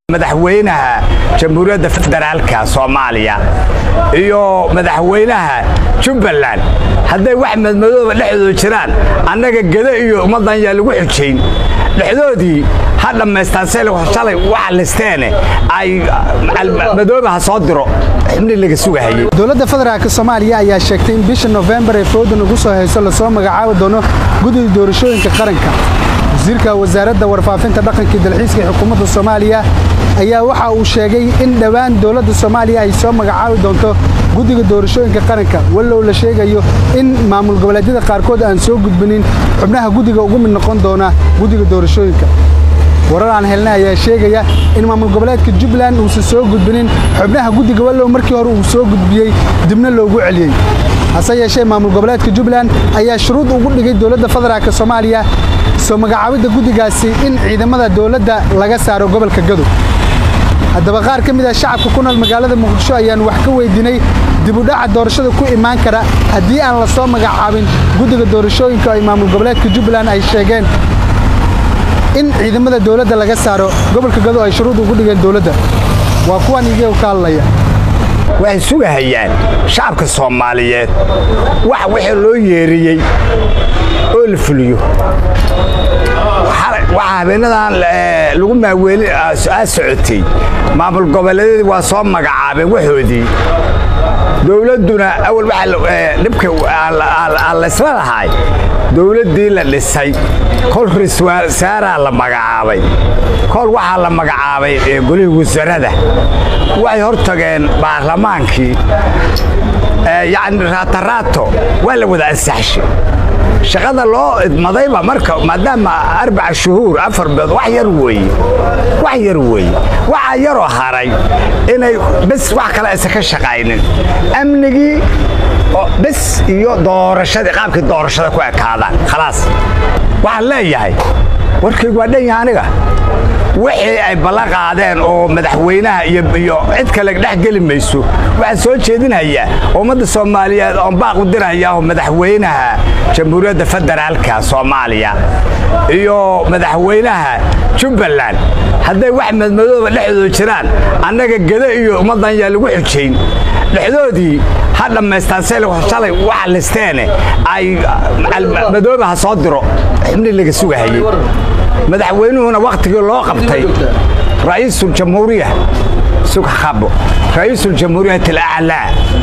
madaxweynaha jamhuuriyadda federaalka soomaaliya iyo madaxweynaha jubbaland hadday wax madmadooba dhexdooda jiraan annaga geda iyo ummaddan yaa lagu xujayn dhexdoodii ha dhammaystaan shalay waxa listeene ay madooba ha soo diro xubni laga sugahayey dowladda federaalk soomaaliya ayaa sheegtay in bisha nofembar ee foodan ugu soo hayso lasoo magacaabi doono guddiga doorashooyinka qaranka wasiirka wasaaradda warfaafinta dhaqanka iyo dalxiiska ee xukuumadda soomaaliya ayaa waxa uu sheegay in dhowaan dowladda soomaaliya ay soo magacaabi doonto guddiga doorashooyinka qaranka wallow la sheegayo in maamul goboleedyada qaarkood aan soo gudbinin xubnaha guddiga ugu mid noqon doona guddiga doorashooyinka warar aan helnay ayaa sheegaya in maamul goboleedka jubbaland uusan soo gudbinin xubnaha guddiga wallow markii hore uu soo gudbiyey dibna loogu celiyey hase yeeshee maamul goboleedka jubbaland ayaa shuruud ugu dhigay dowladda federaalk soomaaliya soo magacaabidda guddigaasi in ciidamada dowladda laga saaro gobolka gadow haddaba qaar ka mid ah shacabka ku nool magaalada muqdisho ayaan wax ka weydiinay dibudhaca doorashada ku imaan kara haddii aan la soo magacaabin guddiga doorashooyinka ay maamul goboleedka jubbaland ay sheegeen in ciidamada dowladda laga saaro gobolka gadow ay shuruud ugu dhigeen dowladda waa kuwan iyaga ka hadlaya waxay sugahayaan shacabka soomaaliyeed wax wixii loo yeeriyey oo la fuliyo waxaa habeenadan lagu maaweeli aa socotay maamul goboleedyadii waa soo magacaabeen waxoodii dowladduna awal dhibka aan laysla lahay dowladdii la dhisay kol riswasaaraa la magacaabay kol waxaa la magacaabay golihii wasarada waxay hor tageen baarlamaankii yacni raataraato waa la wada ansaxshay shaqada loo idmadayba marka maadaama arbaca shuhuur afar beed wax yar weeye wax yar weeye waxaa yaroo haray inay bes wax kale aysan ka shaqaynin amnigii bes iyo doorashadii qaabkii doorashada ku ekaadaan khalaas waxaan leeyahay warkaygu waa dhan yaha aniga wixii ay ballan qaadeen oo madaxweynaha iyo cid kale dhex geli mayso waxaan soo jeedinhayaa ummadda soomaaliyeed oon baaq u dirhayaa oo madaxweynaha jamhuuriyadda federaalka soomaaliya iyo madaxweynaha jubbaland hadday wax madmadooba dhexdooda jiraan annaga geda iyo ummaddan yaa lagu xujayn dhexdoodii ha dhammaystaan shalay waxa listeene ay madooba ha soo diro xubni laga sugahayey madaxweynuhuna wakhtigii loo qabtay ra'iisuljamhuuriya sughabo ra'iisuljamhuuriyati alaclaa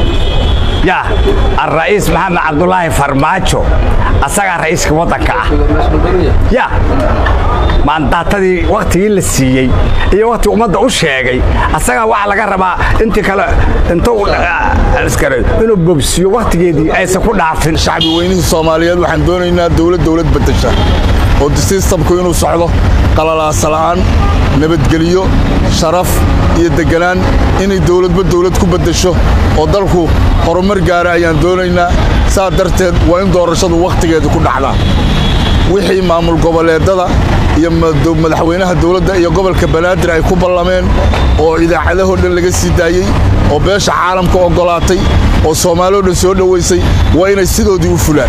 ya alra'iis maxamed cabdulaahi farmaajo asagaa ra'iiska waddanka ah ya maandaatadii wakhtigii la siiyey iyo wakhtii ummadda u sheegay asagaa waxaa laga rabaa intii kale intuu inuu bobsiyo wakhtigeedii aysan ku dhaafin shacbi weynihii soomaaliyeed waxaan doonaynaa dowlad dowlad beddesha oo sistamku inuu socdo qalalaasala'aan nabadgelyo sharaf iyo degganaan inay dowladba dowlad ku beddesho oo dalku horumar gaara ayaan doonaynaa saa darteed waa in doorashadu wakhtigeeda ku dhacdaa wixii maamul goboleedada iyo madaxweynaha dowladda iyo gobolka banaadir ay ku ballameen oo idaacadahoo dhan laga sii daayey oo beesha caalamka oggolaatay oo soomaalio dhan soo dhowaysay waa inay sidoodii u fulaan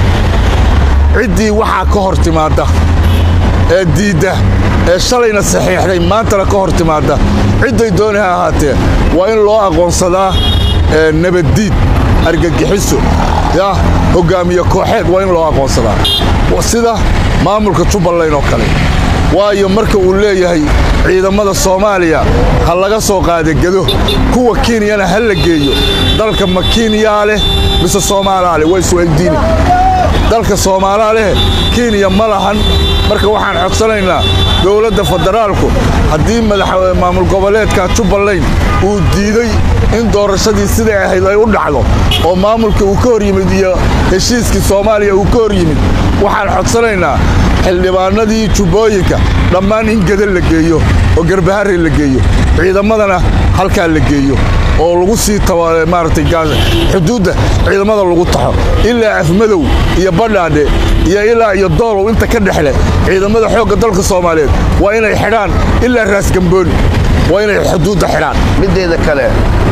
ciddii waxaa ka hor timaadda ee diidda ee shalayna saxiixday maantana ka hor timaadda cidday dooni ha ahaatee waa in loo aqoonsadaa nabaddiid argagixiso yah hoggaamiye kooxeed waa in loo aqoonsadaa sida maamulka jubbaland oo kale waayo marka uu leeyahay ciidamada soomaaliya ha laga soo qaada gedo kuwa kenyana ha la geeyo dalka ma kenyaa leh mise soomaalaa leh waa isweydiini dalka soomaalaa leh kenya ma lahan marka waxaan codsanaynaa dowladda federaalku haddii maamul goboleedka jubbaland uu diiday in doorashadii siday ahayd ay u dhacdo oo maamulka uu ka hor yimid iyo heshiiskii soomaaliya uu ka hor yimid waxaan codsanaynaa xildhibaanadii jubbooyinka dhammaan in geda la geeyo oo garbaharre la geeyo ciidamadana halkaa la geeyo oo lagu sii maaragtay xuduudda ciidamada lagu taxo ilaa afmadow iyo badhaadhe iyo ilaa iyo doolow inta ka dhexle ciidamada xoogga dalka soomaaliyeed waa inay xidhaan ilaa raasgambooni waa inay xuduudda xidhaan middeeda kale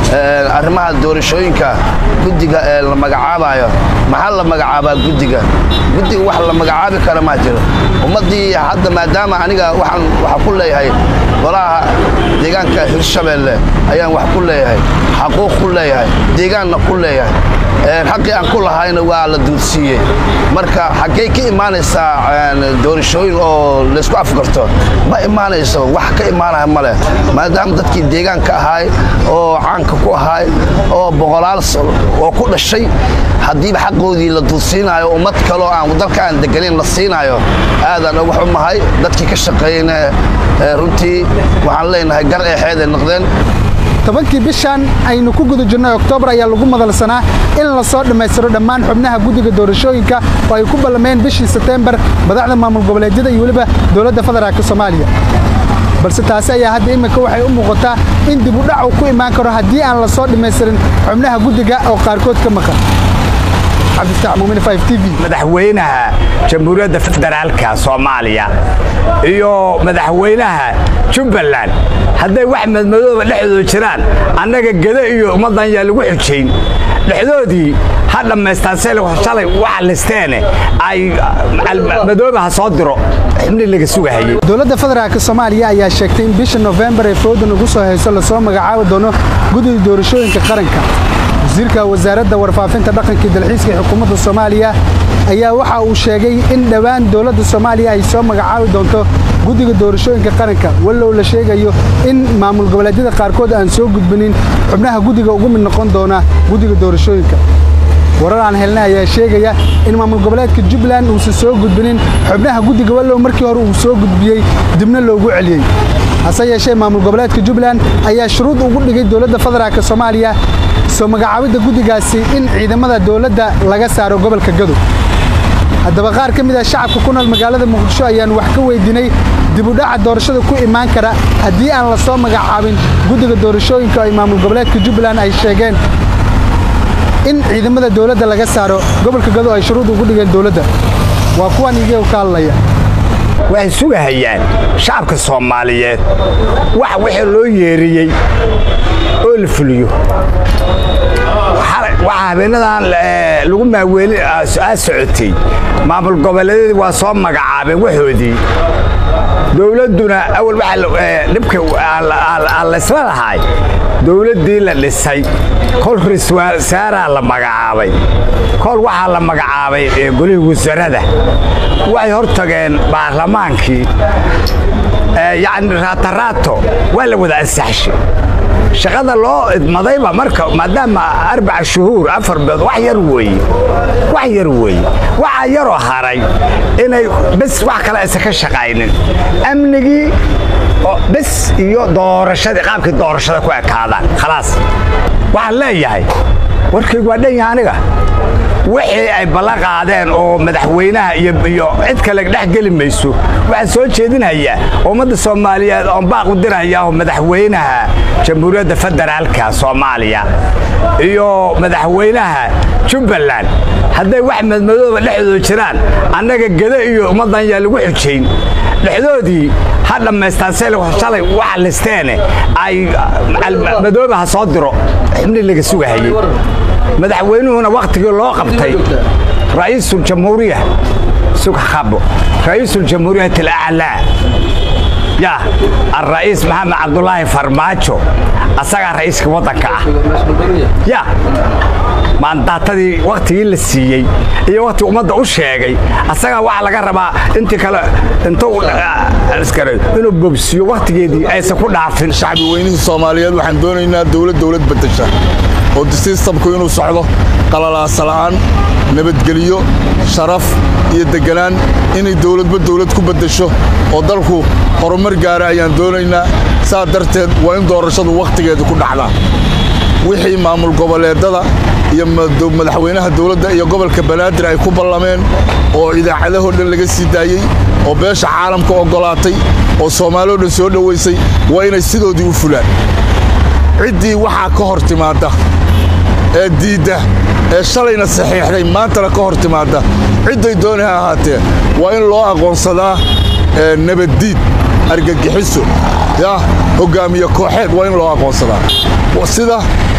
arrimaha doorashooyinka guddiga ee la magacaabayo maxaa la magacaabaa guddiga guddiga wax la magacaabi kara maa jiro ummaddii hadda maadaama aniga waxaan waxa ku leeyahay golaha deegaanka hirshabeelle ayaan wax ku leeyahay xaquuq ku leeyahay deegaanna ku leeyahay xaqii aan ku lahayna waa la duudsiiyey marka xaggey ka imaanaysaa doorashooyin oo laysku afgarto ma imaanayso wax ka imaanaya ma leh maadaama dadkii deegaanka ahaay oo caanka ku ahaay oo boqolaal oo ku dhashay haddiiba xaqoodii la duudsiinayo ummad kaloo aan dalka aan deganayn la siinaayo aadaan uga xumahay dadkii ka shaqeeyeyna runtii waxaan leenahay gar eexeeday noqdeen tobankii bishan aynu ku guda jirnay oktoobar ayaa lagu madalsanaa in la soo dhammaystiro dhammaan xubnaha guddiga doorashooyinka oo ay ku ballameen bishii seteembar madaxda maamul goboleedyada iyo weliba dowladda federaalka soomaaliya balse taasi ayaa hadda iminka waxay u muuqataa in dib u dhac uu ku imaan karo haddii aan la soo dhammaystirin xubnaha guddiga oo qaarkood ka maqan madaxweynaha jamhuuriyadda federaalka soomaaliya iyo madaxweynaha jubbaland hadday wax madmadooba dhexdooda jiraan annaga gede iyo ummaddan yaa lagu xujayn dhexdoodii ha dhammaystaan se shalay waxa listeene ay madooba ha soo diro xubnii laga sugahayey dowladda federaalk soomaaliya ayaa sheegtay in bisha nofembar ee foodan ugu soo hayso lasoo magacaabi doono guddiga doorashooyinka qaranka wasiirka wasaaradda warfaafinta dhaqanka dalxiiska ee xukuumadda soomaaliya ayaa waxa uu sheegay in dhowaan dowladda soomaaliya ay soo magacaabi doonto guddiga doorashooyinka qaranka wallow la sheegayo in maamul goboleedyada qaarkood aan soo gudbinin xubnaha guddiga ugu mid noqon doona guddiga doorashooyinka warar aan helnay ayaa sheegaya in maamul goboleedka jubbaland uusan soo gudbinin xubnaha guddiga wallow markii hore uu soo gudbiyey dibna loogu celiyey hase yeeshee maamul goboleedka jubbaland ayaa shuruud ugu dhigay dowladda federaalk soomaaliya soo magacaabidda guddigaasi in ciidamada dowladda laga saaro gobolka gadow haddaba qaar ka mid ah shacabka ku nool magaalada muqdisho ayaan wax ka weydiinay dibudhaca doorashada ku imaan kara haddii aan la soo magacaabin guddiga doorashooyinka ay maamul goboleedka jubbaland ay sheegeen in ciidamada dowladda laga saaro gobolka gadow ay shuruud ugu dhigeen dowladda waa kuwan iyaga ka hadlaya waxay sugahayaan shacabka soomaaliyeed wax wixii loo yeeriyey oo la fuliyo waxaa habeenadan lagu maaweeli aa socotay maamul goboleedyadii waa soo magacaabeen waxoodii dowladduna awal dhibka aan laysla lahay dowladdii la dhisay kol riswasaaraa la magacaabay kol waxaa la magacaabay golihii wasarada waxay hor tageen baarlamaankii yacni raataraato waa la wada ansaxshay shaqada loo idmadayba marka maadaama arbaca shuhuur afar beed wax yar weeye wax yar weeye waxaa yaroo haray inay bes wax kale aysan ka shaqaynin amnigii bes iyo doorashadii qaabkii doorashada ku ekaadaan khalaas waxaan leeyahay warkaygu waa dhan yaha aniga wixii ay ballan qaadeen oo madaxweynaha iyo cid kale dhex geli mayso waxaan soo jeedinhayaa ummadda soomaaliyeed oon baaq u dirhayaa madaxweynaha jamhuuriyadda federaalka soomaaliya iyo madaxweynaha jubbaland hadday wax madmadooba dhexdooda jiraan annaga gede iyo ummaddan yaa lagu xujayn dhexdoodii ha dhammaystaan se shalay waxa listeene ay madooba ha soo diro xubnii laga sugahayey madaxweynuhuna wakhtigii loo qabtay ra'iisuljamhuuriya sughabo ra'iisuljamhuuriyat alaclaa ya alra'iis maxamed cabdulaahi farmaajo asagaa ra'iiska waddanka ah ya maandaatadii wakhtigii la siiyey iyo wakhtigii ummadda u sheegay asagaa waxaa laga rabaa intii kale intuu inuu bobsiyo wakhtigeedii aysan ku dhaafin shacbi weynihii soomaaliyeed waxaan doonaynaa dowlad dowlad beddesha oo sistamku inuu socdo qalalaasala'aan nabadgelyo sharaf iyo degganaan inay dowladba dowlad ku beddesho oo dalku horumar gaara ayaan doonaynaa saa darteed waa in doorashadu wakhtigeeda ku dhacdaa wixii maamul goboleedada iyo madaxweynaha dowladda iyo gobolka banaadir ay ku ballameen oo idaacadahoo dhan laga sii daayey oo beesha caalamka oggolaatay oo soomaaliyoo dhan soo dhowaysay waa inay sidoodii u fulaan ciddii waxaa ka hor timaadda ee diidda ee shalayna saxiixday maantana ka hor timaadda cidday dooni ha ahaatee waa in loo aqoonsadaa nabaddiid argagixiso yah hoggaamiye kooxeed waa in loo aqoonsadaa sida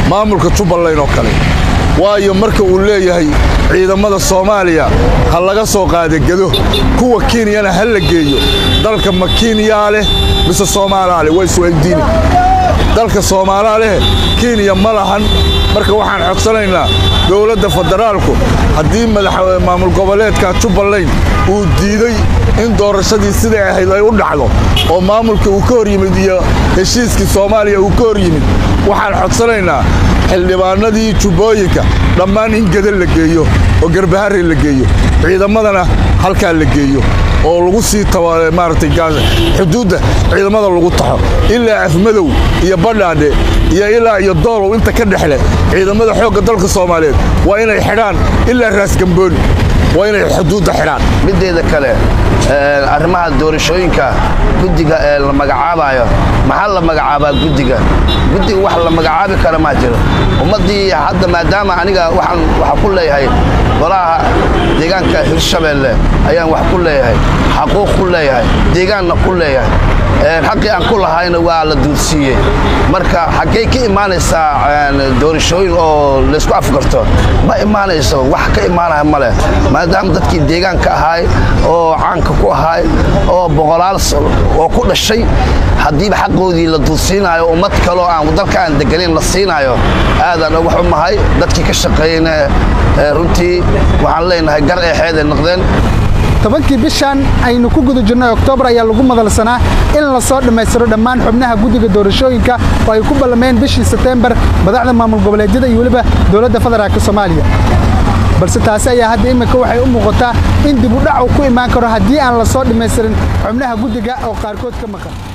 maamulka jubbaland oo kale waayo marka uu leeyahay ciidamada soomaaliya ha laga soo qaada gedo kuwa kenyana ha la geeyo dalka ma kenyaa leh mise soomaalaa leh waa isweydiini dalka soomaalaa leh kenya ma lahan marka waxaan codsanaynaa dowladda federaalku haddii maamul goboleedka jubbaland uu diiday in doorashadii siday ahayd ay u dhacdo oo maamulka uu ka hor yimid iyo heshiiskii soomaaliya uu ka hor yimid waxaan codsanaynaa xildhibaanadii jubbooyinka dhammaan in geda la geeyo oo garbahari la geeyo ciidamadana halkaa la geeyo oo lagu sii maaragtay xuduudda ciidamada lagu taxo ilaa afmadow iyo badhaadhe iyo ilaa iyo doolow inta ka dhexle ciidamada xoogga dalka soomaaliyeed waa inay xidhaan ilaa raasgambooni waa inay xuduudda xidhaan mideeda kale arrimaha doorashooyinka guddiga ee la magacaabayo maxaa la magacaabaa guddiga guddiga wax la magacaabi kara maa jiro ummaddii hadda maadaama aniga waxaan waxa ku leeyahay golaha deegaanka hirshabeelle ayaan wax ku leeyahay xaquuq ku leeyahay deegaanna ku leeyahay xaqii aan ku lahayna waa la duudsiiyey marka xaggey ka imaanaysaa doorashooyin oo laysku afgarto ma imaanayso wax ka imaanaya ma leh maadaama dadkii deegaanka ahaay oo caanka ku ahaay oo boqolaal oo ku dhashay haddiiba xaqoodii la duudsiinaayo ummad kaloo aan dalka aan deganayn la siinaayo aadaan uga xumahay dadkii ka shaqeeyeyna runtii waxaan leenahay gar eexeeday noqdeen tobankii bishan aynu ku guda jirnay oktoobar ayaa lagu madalsanaa in la soo dhammaystiro dhammaan xubnaha guddiga doorashooyinka oo ay ku ballameen bishii seteembar madaxda maamul goboleedyada iyo weliba dowladda federaalk soomaaliya balse taasi ayaa hadda iminka waxay u muuqataa in dib u dhac uu ku imaan karo haddii aan la soo dhammaystirin xubnaha guddiga oo qaarkood ka maqan